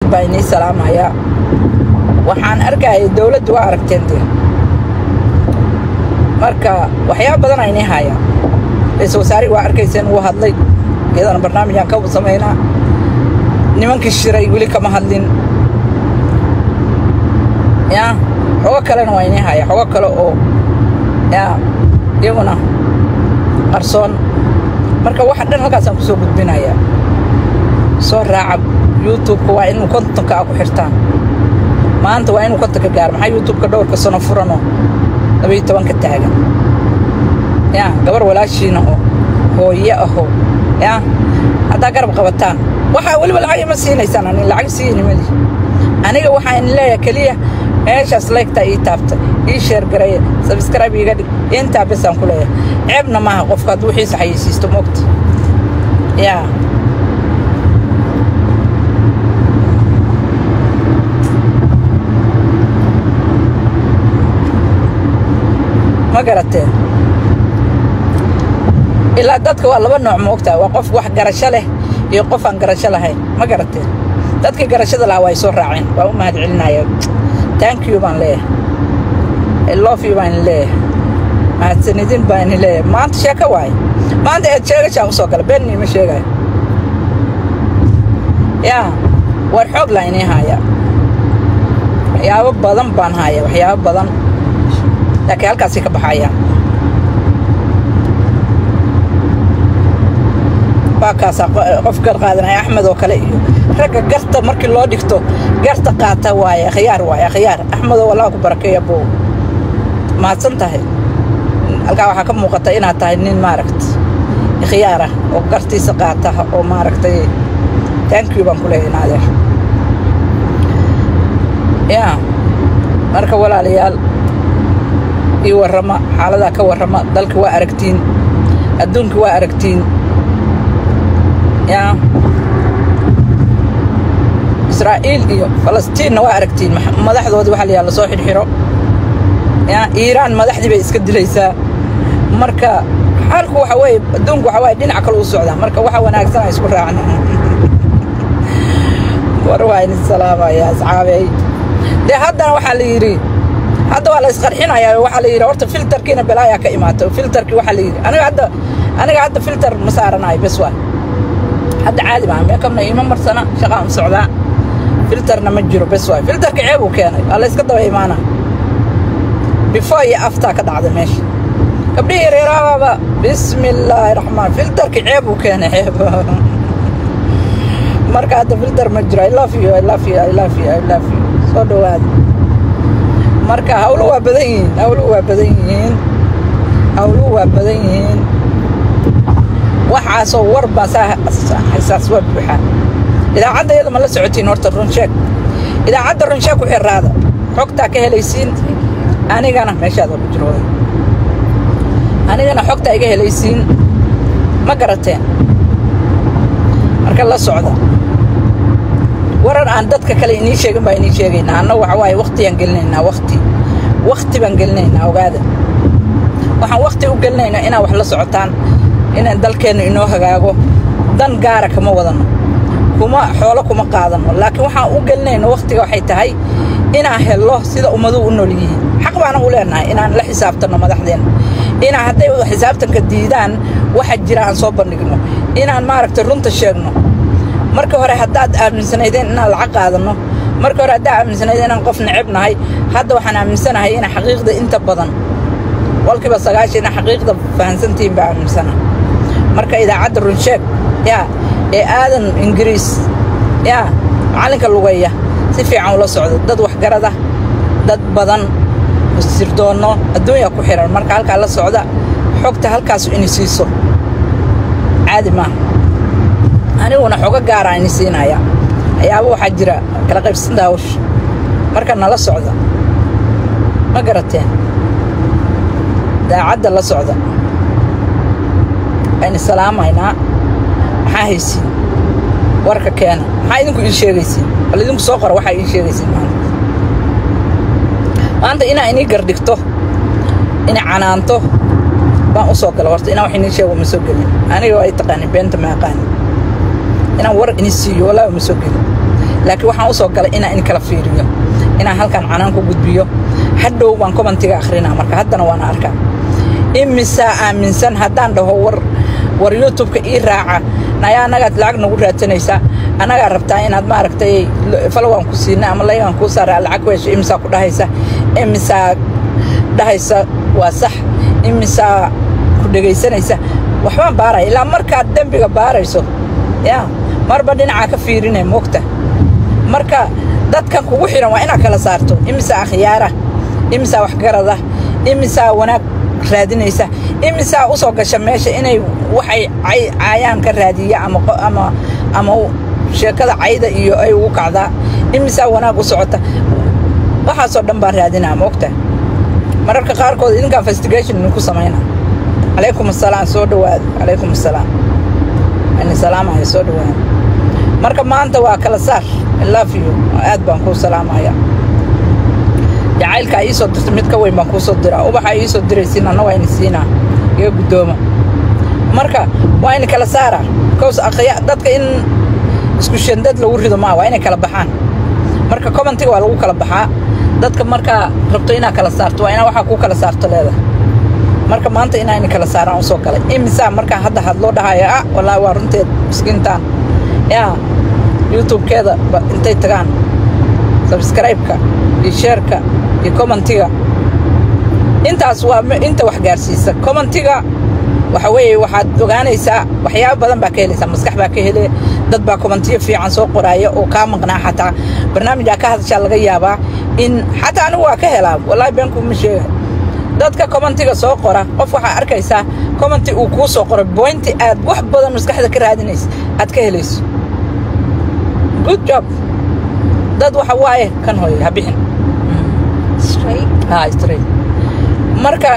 baa inii salaamayaa waxaan arkayay dowladdu waa aragteen dee marka waxyaaba badan aynii haayaan ra-iisul wasaarihi waa arkayseen wuu hadlay iyadana barnaamijaan ka samaynaa nimankii shiray weli kama hadlin ya xogo kalena waa inii haya xogo kale oo ya iyaguna qarsoon marka waxa dhan halkaasaan ku soo gudbinayaa soo raaca youtubeka waa inuu kontonka a ku xirtaan maanta waa inuu kontonka gaaro maxaa youtubeka dhowrka sano furanoo labaiyo tobanka taagan ya gabar walaashiina oo hooye ahoo ya haddaa garab qabataan waxaa weliba lacag ima siinaysaan ani lacag siiyini mali aniga waxaa in leeyahay keliya meeshaas laygtaa ii taabta ii sheergareeya sabskrayb iiga dhig intaa besaan ku leeyahay ceebna maaha qofka hadduu wixiisa xayeysiisto moogta yaa ma garateen ilaa dadka waa laba nooc moogtaa waa qof wax garasho leh iyo qof aan garasho lahayn ma garateen dadkii garashada lahaa waa ay soo raaceen waa u mahad celinaya thank you baan leeyahay I love you baan leeyahay mahadsanidin baan leeyahay maanta sheeko waaye maanta eed sheegashaan u soo gala beenni ma sheegayo yaa war xoog laa inii haaya waxyaabo badan baan haaya waxyaabo badan laakiin halkaasay ka baxayaan waa kaasaa qof gar qaadanaya axmed oo kale iyo ragga garta markii loo dhigto garta qaata waaye akhyaar waaye akhyaar axmedoo wallaha ku barakeeya bow mahadsan tahay halkaa waxaa ka muuqata inaad tahay nin maaragta ikhyaar ah oo gartiisa qaata oo maaragtay thank you baan ku leeyahay naadeer yaa marka walaalayaal ii warrama xaaladaa ka warrama dalka waa aragtiin adduunka waa aragtiin yaa israa'iil iyo falastiinna waa aragtiin madaxdoodii waxaa layaha lasoo xidhxidho yaa iiraan madaxdii bay iska dilaysaa marka xaalku waxa weeye adduunku waxa waaye dhinac kale u socdaa marka waxa wanaagsan ay isku raacna war waa idin salaamaya asxaabey dee haddana waxaa la yidhi hadda waa la isqarxinayaa waxaa la yidhi horta filterkiina balaayaa ka imaata filterkii waxaa la yidhi aniga hadda aniga hadda filter ma saaranayo bes waa hadda caadi maa meekabna iima marsana shaqaan u socdaa filterna ma jiro bes waay filterka ceeb uu keenay waa la yska daba imaana before iyo aftaa ka dhacda meesha gabdhihii yareeraababa bismi illaahi raxmaan filterka ceeb uu keenay ceeb marka hadda filter ma jiro i love you i love you i love you i love you soo dhowaada marka hawlu waa badan yihiin hawlu waa badan yihiin hawlu waa badan yihiin waxaasoo war baa saa xasaas waa buuxaa idaacadda iyada ma la socotiin horta runsheeg idaacadda runsheeg ku xiraada xogtaa ka helaysiin anigana meeshaada ku jirooda anigana xogtaa iga helaysiin ma garateen marka la socda waran aan dadka kale inii sheegin baa inii sheegaynaa anna waxa waaye wakhtiyaan gelinaynaa wakti wakti baan gelinaynaa ogaada waxaan wakti u gelinaynaa inaad wax la socotaan inaan dalkeennu inoo hagaago dan gaara kama wadanno kuma xoolo kuma qaadanno laakiin waxaan u gelinayno wakhtiga waxay tahay inaan hello sida ummaduhu u nool yihiin xaq baana u leenahay inaan la xisaabtanno madaxdeenna inaan hadday xisaabtanka diidaan waxa jira aan soo bandhigno inaan maaragtay runta sheegno marka hore haddaad aaminsanaydeen inaan lacag qaadanno marka hore haddaad aaminsanaydeen inaan qof neceb nahay hadda waxaan aaminsanahay inaan xaqiiqda inta badan walkiiba sagaashan inaa xaqiiqda fahansantihiin baa aaminsana marka idaacadda runsheeg yaa ee aadan ingiriis yaa macallinka lugeeya si fiican ula socdo dad waxgarada dad badan sirdoonno adduunya ku xihan marka halkaa la socda xogta halkaasu ini siiso caadi maaha aniguna xogo gaaraa ini siinaya ayaaba waxaa jira kala qaybsanta hawsha marka nala socda ma garateen daacadda la socda aynu salaamaynaa maxaa haysiin warka keena maxaa idinku ii sheegaysiin bal idinku soo qora waxaa ii sheegaysiin maanta maanta inaa inii gardhigto inay canaanto baan u soo gala horta inaan wax inii sheego ma soo gelin aniga ay taqaanin beenta ma aqaanin inaan war ini siiyo wallaahi ma soo gelin laakiin waxaan u soo galay inaan in kala fiiriyo inaan halkan canaan ku gudbiyo hadhow baan commentiga akhrinaa marka haddana waana arkaa imisaa aaminsan haddaan dhaho war war youtubeka ii raaca nayaa annagaad lacag nagu raadsanaysaa annagaa rabtaa inaad maaragtay falowaan ku siina ama laygaan kuu saara lacag ku hesho imisaa ku dhahaysa imisaa dhahaysa waa sax imisaa ku dhegaysanaysa waxbaan baaraya ilaa markaad dembiga baarayso yaa marba dhinacaa ka fiirinay moogta marka dadkan kugu xidhan waa inaad kala saarto imisaa akhyaara imisaa waxgarada imisaa wanaag raadinaysa imisaa u soo gasha meesha inay waxay caayaan ka raadiya ama ama ama sheekada cayda iyo ay ugu kacdaa imisaa wanaag u socota waxaasoo dhan baan raadinaa moogta mararka qaarkood idinkaa investigation idinku samaynaa calaykum assalaam soo dhowaada calaykum assalaam ani salaamaya soo dhowaada marka maanta waa kala saar love you aad baan kuu salaamaya jacaylkaa ii soo dirta mid ka weyn baan kuu soo diraa ubaxaa ii soo diraysiin anna waa ini siinaa iga guddooma marka waa ini kala saaraa bikows aqya dadka in isku shandad lagu rido maa waa inay kala baxaan marka commentiga waa lagu kala baxaa dadka markaa rabto inaa kala saarto waa inaa waxaa kuu kala saarto leedahay marka maanta inaa ini kala saaraan u soo galay imisaa markaa hadda hadloo dhahaya ah wallaahi waa runteed miskiintaan yaa youtube-keeda intay tagaan sabskraibeka iyo sheerka iyo commentiga intaas waa inta wax gaarsiisa commentiga waxa weeye waxaad ogaanaysaa waxyaabo badan baa ka helaysaa maskax baa ka hele dad baa commentiyo fiican soo qoraaya oo kaa maqnaa xataa barnaamijaa ka hadashaa laga yaabaa in xataa anigu waa ka helaa wallaahi beenkuuma sheega dadka commentiga soo qora qof waxaa arkaysaa commenti uu kuu soo qoray boynti aad wax badan maskaxda ka raadinaysa aad ka helayso good job dad waxa waaye kan hooye ha bixin ha straight marka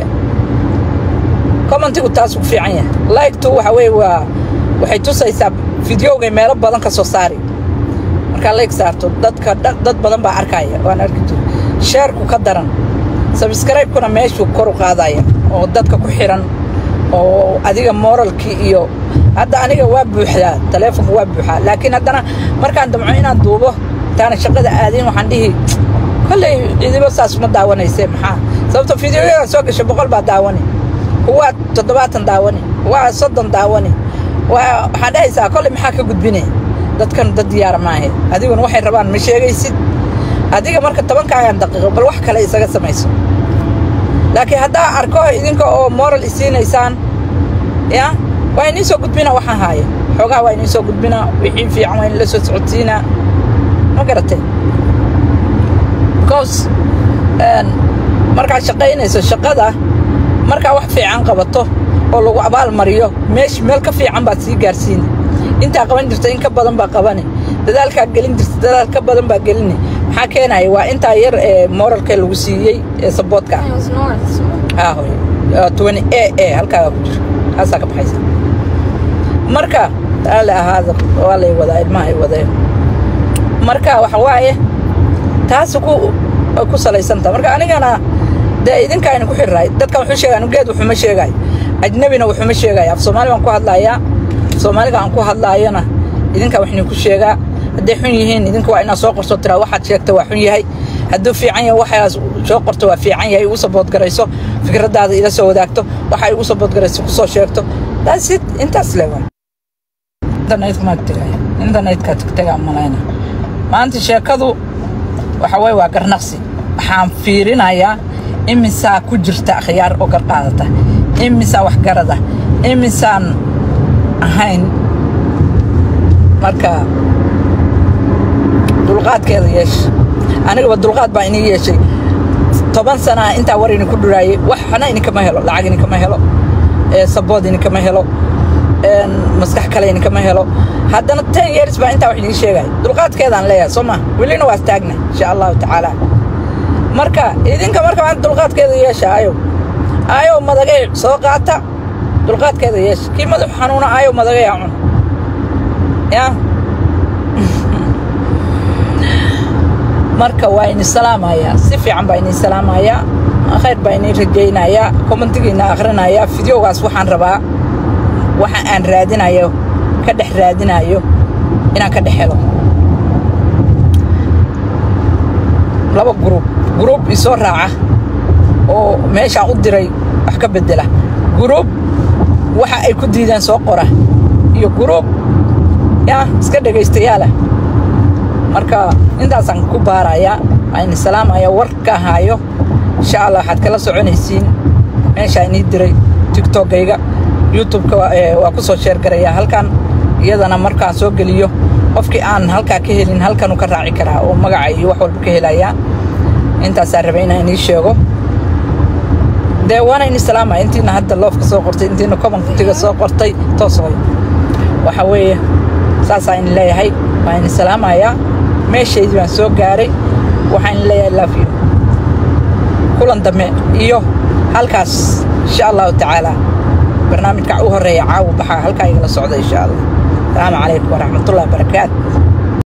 commentigu taas ku fiican yahay like-tu waxa weeye waa waxay tusaysaa fideogay meelo badan ka soo saari markaa like saarto dadka dad badan baa arkaya waan arki jira sheerku ka daran sabskraibkuna meeshuu kor u qaadaya oo dadka ku xiran oo adiga moralkii iyo hadda aniga waa buuxdaa taleefonka waa buuxaa laakiin haddana markaan damco inaan duubo intaana shaqada aadin waxaan dhihi kolley cidibo saas uma daawanayse maxaa sababto fideoyadan soo gasha boqol baa daawani kuwaa toddobaatan daawani kuwaa soddon daawani waa waxaan dhahaysaa kolley maxaa ka gudbine dadkan dad diyaara maahe adiguna waxay rabaan ma sheegaysid adiga marka tobankaagan daqiiqo bal wax kale isaga samayso laakiin haddaa arko idinka oo moral isiinaysaan ya waa inii soo gudbina waxaan haaya xoogaa waa inii soo gudbina wixii fiican waa in la soo socodsiinaa ma garatay because markaad shaqaynayso shaqada markaa wax fiican qabato oo lagu abaal mariyo meesh meel ka fiican baad sii gaarsiini intaa qaban jirta in ka badan baa qabani dadaalkaa gelin jirta dadaal ka badan baa gelini maxaa keenaya waa intaa yar ee moralka lagu siiyey ee saboodka ah hoy twenty a a halkaagaa ku jira haasaa ka baxaysa marka taale ahaada waa lay wadaa ilmaha ay wadeen marka waxa waaye taas ku ku salaysanta marka anigana dee idinkaa idinku xirraay dadkan wuxuu sheegaya anu geed wuxuma sheegaayo ajnabina wuxuma sheegaayo af soomaali baan ku hadlaayaa af soomaaliga aan ku hadlaayona idinkaa wax idinku sheegaa hadday xun yihiin idinka waa inaad soo qorto tiraa waxaad sheegta waa xun yahay hadduu fiican yahay waxaas soo qorto waa fiican yahay igu saboodgarayso fikraddaada ila soo wadaagto waxa igu saboodgarayso ku soo sheegto daasid intaas le waa internetkamaad tegaya internetka tegtegaa malayna maanta sheekadu waxa weye waa garnaqsi waxaan fiirinayaa imisaa ku jirta akhyaar oo gar qaadata imisaa waxgarada imisaan ahayn marka dulqaadkeeda yeesha anigaba dulqaad baa inii yeeshay toban sanaa intaa war idinku dhuraayey waxna idinkama helo lacag idinkama helo sabood idinkama helo maskax kale idinkama helo haddana ten years baa intaa wax idiin sheegaya dulqaadkeedaan leeyahay soo ma welina waa istaagna insha allahu tacaala marka idinka marka maanta dulqaadkeeda yeesha ayow ayow madagay soo qaata dulqaadkeeda yeesha kii madaxu xanuuna ayow madagay ha cun ya marka waa ini salaamayaa si fiican baa inii salaamayaa khayr baa inii rajaynayaa kommentigiina akhrinayaa fideogaas waxaan rabaa waxa aan raadinayo ka dhex raadinayo inaan ka dhex helo laba gruub gruub isoo raaca oo meeshaan u diray wax ka beddela gruub waxa ay ku diideen soo qora iyo gruub yaa iska dhegaystayaala marka intaasaan ku baarayaa ayni salaamaya warka haayo insha allah waxaad kala soconaysiin meeshaa inii diray tiktokayga youtubeka waa ku soo sheergarayaa halkan iyadana markaan soo geliyo qofkii aan halkaa ka helin halkanuu ka raaci karaa oo magaca iyo wax walba ka helayaa intaasaa rabay inaan inii sheego dee waana ini salaamaya intiina hadda loofka soo qortay intiina commentiga soo qortay toos hoy waxa weeye saasaa in leeyahay waa ini salaamayaa meeshaydii baan soo gaaray waxaan leeyahay love you kulan dambe iyo halkaas insha allahu tacaala barnaamijka u horeeya caawa baxaa halkaa igala socda insha allah asalaamu calaykum waraxmatullahi wabarakaatu